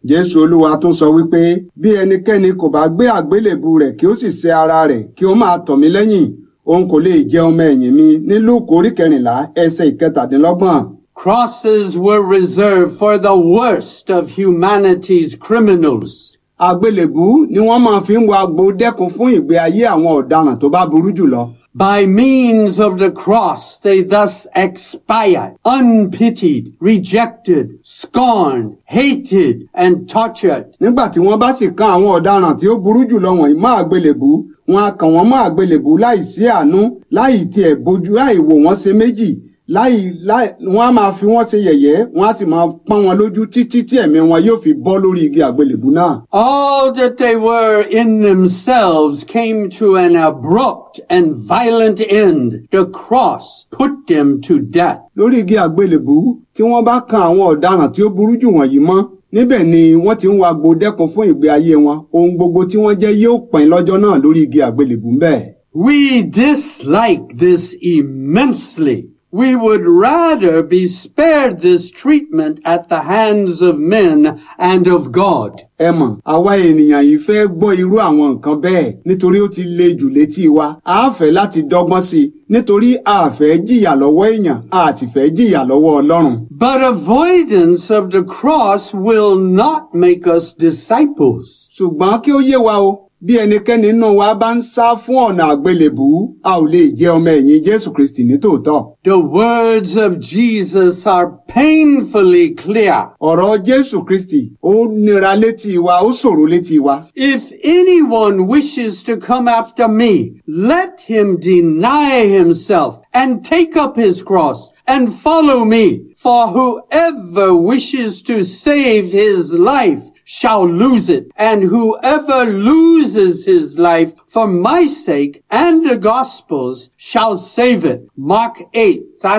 jésù olúwa tún sọ wípé bí ẹnikẹ́ni kò bá gbé àgbélébù rẹ̀ kí ó sì sẹ́ ara rẹ̀ kí ó máa tọ̀ mí lẹ́yìn òun kò lè jẹ́ ọmọ ẹ̀yìn mi ní lúùkù orí kẹrìnlá ẹsẹ̀ ìkẹtàdínlọ́gbọ̀n. Crosses were reserved for the worst of humanity's criminals. àgbélébù ni wọ́n máa fi ń wa agbo dẹ́kun fún ìgbé ayé àwọn ọ̀daràn tó bá burú jùlọ. By means of the cross, they thus expired, unpitied, rejected, scorned, hated, and tortured. nígbà tí wọ́n bá sì kan àwọn ọ̀daràn tí ó burú jùlọ wọ̀nyí mọ́ àgbélébù wọn á kàn wọ́n mọ́ àgbélébù láì sí àánú láì tiẹ̀ bójú láì wò wọ́n ṣe méjì láì láì wọ́n á máa fi wọ́n ṣe yẹ̀yẹ́ wọ́n á sì máa pọ́n wọn lójú títí tí ẹ̀mí wọn yóò fi bọ́ lórí igi àgbélébù náà. All that they were in themselves came to an abrupt and violent end. The cross put them to death. lórí igi àgbélébù tí wọ́n bá kan àwọn ọ̀daràn tí ó burú jù wọ̀nyí mọ́ níbẹ̀ ni wọ́n ti ń wa agbo dẹ́kun fún ìgbé ayé wọn ohun gbogbo tí wọ́n jẹ́ yóò pín lọ́jọ́ náà lórí igi àgbélébù ń bẹ̀. We dislike this immensely. We would rather be spared this treatment at the hands of men and of God. ẹ mọ̀ àwa ènìyàn yìí fẹ́ gbọ́ irú àwọn nǹkan bẹ́ẹ̀ nítorí ó ti le jù létí wa a fẹ́ láti dọ́gbọ́n sí i nítorí a fẹ́ jìyà lọ́wọ́ èèyàn a sì fẹ́ jìyà lọ́wọ́ ọlọ́run. But avoidance of the cross will not make us disciples. ṣùgbọ́n kí ó yé wa o bí ẹnikẹ́ni nínú wa bá ń sá fún ọ̀nà àgbélébù a ò lè jẹ́ ọmọ ẹ̀yìn jésù kristi ní tòótọ́. The words of Jesus are painfully clear. ọ̀rọ̀ jésù kristi ó nira létí wa ó ṣòro létí wa. If anyone wishes to come after me, let him deny himself and take up his cross and follow me. For whoever wishes to save his life shall lose it, and whoever loses his life for my sake and the gospel's shall save it. Mark 8,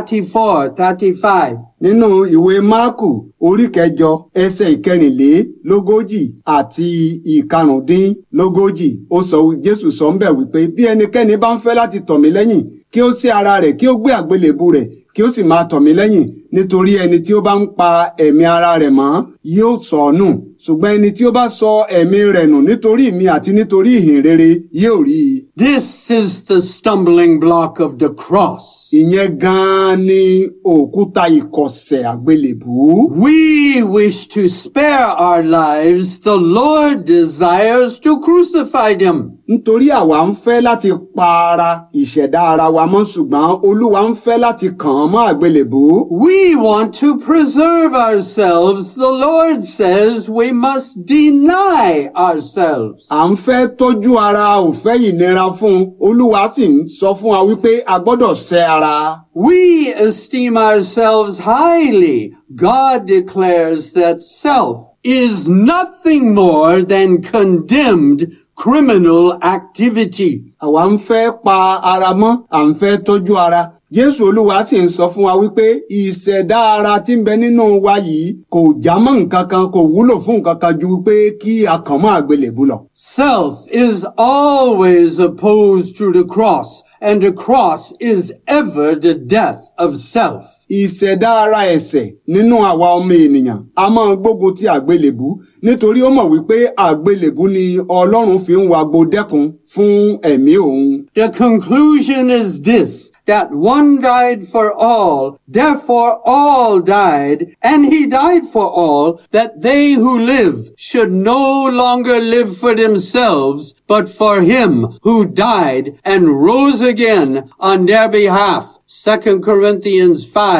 34, 35. nínú ìwé máàkù orí kẹjọ ẹsẹ̀ ìkẹrìnlélógójì àti ìkarùndínlógójì ó sọ jésù sọ ń bẹ̀ wípé bí ẹnikẹ́ni bá ń fẹ́ láti tọ̀ mí lẹ́yìn kí ó sí ara rẹ̀ kí ó gbé àgbélébù rẹ̀ kí ó sì máa tọ̀ mí lẹ́yìn nítorí ẹni tí ó bá ń pa ẹ̀mí ara rẹ̀ mọ́ yóò sọ ọ́ nù ṣùgbọ́n ẹni tí ó bá sọ ẹ̀mí rẹ̀ nù nítorí mi àti nítorí ìhìn rere yóò rí i. This is the stumbling block of the cross. ìyẹn gan-an ni òkúta ìkọ̀sẹ̀ àgbélébù. We wish to spare our lives. The Lord desires to crucify them. nítorí àwa ń fẹ́ láti pa ara ìṣẹ̀dá ara wa mọ́ ṣùgbọ́n olúwa ń fẹ́ láti kàn án mọ́ àgbélébù. We want to preserve ourselves. The Lord says we must deny ourselves. à ń fẹ́ tọ́jú ara ò fẹ́ ìnira fún un olúwa sì ń sọ fún wa wípé a gbọ́dọ̀ ṣẹ́ ara. We esteem ourselves highly. God declares that self is nothing more than condemned criminal activity. àwa ń fẹ́ pa ara mọ́ à ń fẹ́ tọ́jú ara. jésù olúwa sì ń sọ fún wa wípé ìṣẹ̀dá ara tí ń bẹ nínú wa yìí kò já mọ́ nǹkan kan kò wúlò fún nǹkan kan ju pé kí a kàn mọ́ àgbélébù lọ. Self is always opposed to the cross, and the cross is ever the death of self. ìṣẹ̀dá ara ẹ̀ṣẹ̀ nínú àwa ọmọ ènìyàn a máa gbógun ti àgbélébù nítorí ó mọ̀ wípé àgbélébù ni ọlọ́run fi ń wagbo dẹ́kun fún ẹ̀mí òun. The conclusion is this, that one died for all, therefore all died, and he died for all, that they who live should no longer live for themselves, but for him who died and rose again on their behalf. 2 Corinthians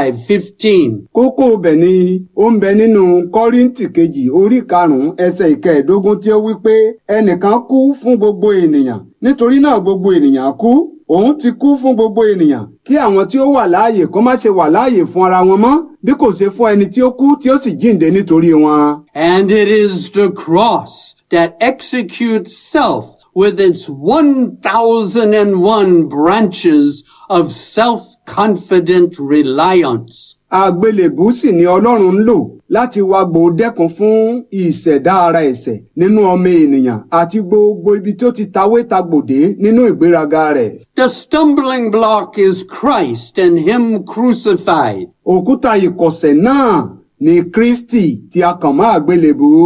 5:15. kókó ibẹ̀ ni ó ń bẹ nínú kọ́ríntì kejì orí karùn-ún ẹsẹ̀ ìkẹẹ̀ẹ́dógún tí ó wí pé ẹnìkan kú fún gbogbo ènìyàn nítorí náà gbogbo ènìyàn kú òun ti kú fún gbogbo ènìyàn kí àwọn tí ó wà láàyè kó má ṣe wà láàyè fún ara wọn mọ́ bí kò ṣe fún ẹni tí ó kú tí ó sì jíǹde nítorí wọn. And it is the cross that executes self with its 1001 branches of self-confident reliance. àgbélébù sì ni ọlọ́run ń lò láti wá gbòódẹ́kun fún ìṣẹ̀dá ara ẹ̀ṣẹ̀ nínú ọmọ ènìyàn àti gbogbo ibi tí ó ti tawé tagbòdé nínú ìgbéraga rẹ̀. The stumbling block is Christ and Him crucified. òkúta ìkọ̀sẹ̀ náà ni kristi tí a kàn mọ́ àgbélébù.